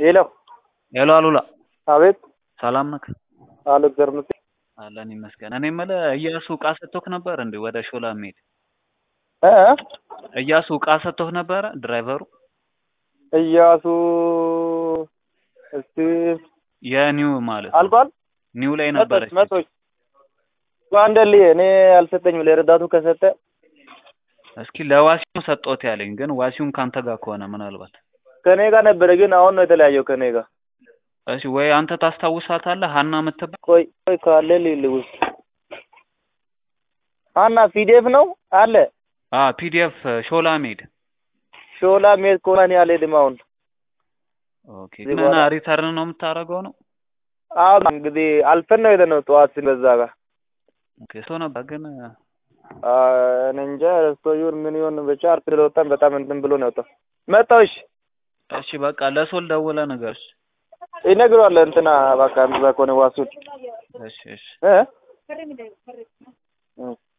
ሄሎ ሄሎ አሉላ አቤት ሰላም ነህ? አሉ እግዚአብሔር ይመስገን። አለን ይመስገን። እኔ የምልህ እያሱ እቃ ሰጥቶህ ነበር እንዴ ወደ ሾላ የሚሄድ እ እ እያሱ እቃ ሰጥቶህ ነበረ ድራይቨሩ? እያሱ እስቲ የኒው ማለት ነው። አልቋል። ኒው ላይ መቶች ነበረች። መቶች አንደልዬ እኔ አልሰጠኝም። ለረዳቱ ከሰጠ እስኪ ለዋሲው ሰጦት ያለኝ ግን ዋሲውን ካንተ ጋር ከሆነ ምናልባት ከኔ ጋር ነበረ፣ ግን አሁን ነው የተለያየው ከኔ ጋር። እሺ ወይ አንተ ታስታውሳታለህ? ሀና የምትባል ቆይ ቆይ ካለ ሊል ውስጥ አና ፒዲኤፍ ነው አለ አ ፒዲኤፍ ሾላ ሜድ ሾላ ሜድ ከሆነ እኔ አልሄድም አሁን። ኦኬ እዚህ ግን በኋላ- ሪተርን ነው የምታደርገው ነው? አሁን እንግዲህ አልፈን ነው የሄድነው ጠዋት በዛ ጋር ኦኬ ሰው ነበር ግን አ፣ እኔ እንጃ ረስቶ ይሁን ምን ይሁን ብቻ አርፍ ስለወጣን በጣም እንትን ብሎ ነው የወጣው። መጣሁ። እሺ እሺ በቃ ለሶል ደውለህ ንገር። ይነግረዋል እንትና በቃ እንደዛ ከሆነ ዋሱን እሺ እሺ እ